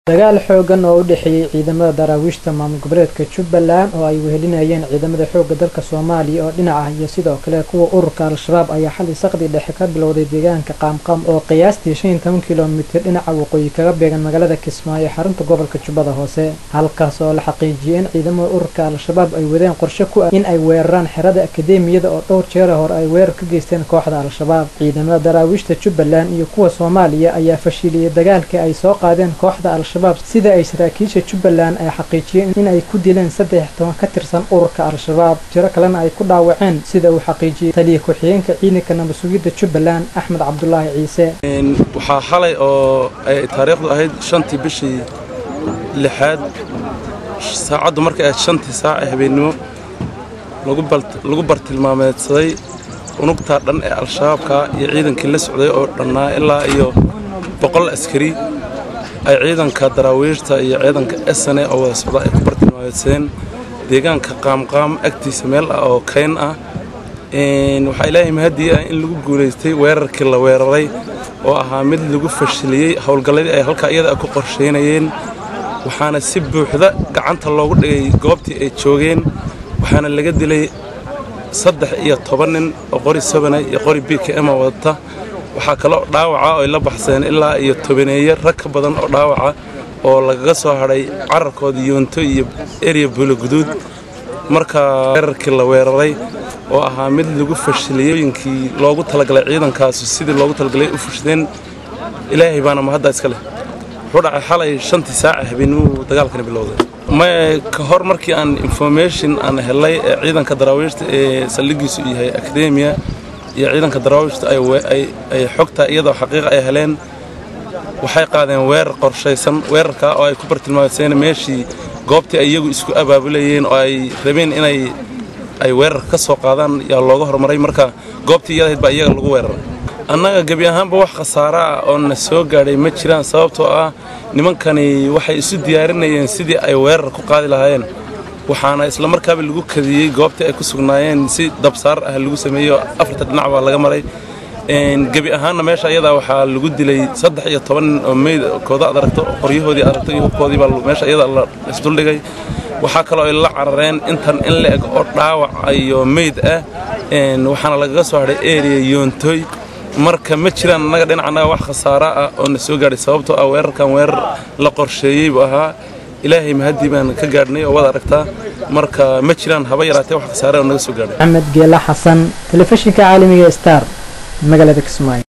dagaal xoogan oo u dhexeeyey ciidamada daraawiishta maamul goboleedka jubbaland oo ay wehelinayeen ciidamada xoogga dalka soomaaliya oo dhinac ah iyo sidoo kale kuwa ururka al-shabaab ayaa xalay saqdi dhexe ka bilowday deegaanka qaamqaam oo qiyaastii shan iyo toban kilomitir dhinaca waqooyi kaga beegan magaalada kismaayo xarunta gobolka jubbada hoose halkaas oo la xaqiijiyey in ciidamada ururka al-shabaab ay wadeen qorshe ku ah in ay weeraraan xerada akadeemiyada oo dhowr jeera hore ay weerar ka geysteen kooxda al-shabaab ciidamada daraawiishta jubbaland iyo kuwa soomaaliya ayaa fashiliyey dagaalkii ay soo qaadeen kooxda al sida ay saraakiisha jubbaland ay xaqiijiyeen in ay ku dileen saddex toban ka tirsan ururka al-shabaab tiro kalena ay ku dhaawaceen sida uu xaqiijiyey taliya ku-xigeenka ciidanka nabadsugidda jubbaland axmed cabdulaahi ciise waxaa xalay oo ay taariikhdu ahayd shantii bishii lixaad saacaddu markay ahayd shantii saac ee habeennimo lagu bartilmaameedsaday unugtaa dhan ee al-shabaabka iyo ciidankii la socday oo dhannaa ilaa iyo boqol askari ay ciidanka daraawiishta iyo ciidanka esane oo wada socda ay ku bartilmaameedsadeen deegaanka qaamqaam agtiisa meel ah oo kayn ah waxaa ilaahay mahadii ah in lagu guulaystay weerarkii la weeraray oo ahaa mid lagu fashiliyey howlgalladii ay halkaa iyada ku qorshaynayeen waxaana si buuxda gacanta loogu dhigay goobtii ay joogeen waxaana laga dilay saddex iyo toban nin oo qori sabana iyo qori b k m wadata waxaa kaloo dhaawaca oo ay la baxseen ilaa iyo tobaneeye rag ka badan oo dhaawaca oo lagaga soo hadhay cararkooda yoonto iyo erya buuloguduud marka weerarkii la weeraray oo ahaa mid lagu fashiliyooyinkii loogu talagalay ciidankaasu sidii loogu talagalay u fushideen ilaahay baana mahadda iska leh wuxuu dhacay xalay shantii saaca habeenimuu dagaalkani bilowday may ka hor markii aan information aan helay ee ciidanka daraawiishta ee saldhigiisu yahay akademiya iyo ciidanka daraawiishta ay xogta iyadoo xaqiiqa ay heleen waxay qaadeen weerar qorshaysan weerarkaa oo ay ku bartilmaamseen meeshii goobtii ay iyagu isku abaabulayeen oo ay rabeen inay ay weerar ka soo qaadaan yaa looga hormaray marka goobtii iyadahayd baa iyaga lagu weeraray annaga gebi ahaanba wax khasaaro ah oo na soo gaadhay ma jiraan sababtoo ah nimankani waxay isu diyaarinayeen sidii ay weerar ku qaadi lahaayeen waxaana isla markaaba lagu kadiyey goobtii ay ku sugnaayeen si dabsaar ah lagu sameeyo afarta dhinac baa laga maray gebi ahaanna meesha iyadaa waxaa lagu dilay saddex iyo toban nin oo meydkooda ad aragto qoryahoodii aragto iyo hubkoodii baa meesha iyada la isduldhigay waxaa kaloo ay la carareen intan in la eg oo dhaawac iyo meyd ah waxaana lagaga soo hadhay eriya yoontoy marka ma jiraan annaga dhinacanaga wax khasaara ah oo na soo gaadhay sababtoo ah weerarkan weerar la qorsheeyey buu ahaa ilaahay mahadii baan ka gaadhnay oo waad aragtaa marka ma jiraan haba yaraatee wax khasaare oo naga soo gaadhay maxamed geela xasan telefishinka caalamiga star magaalada kismaayo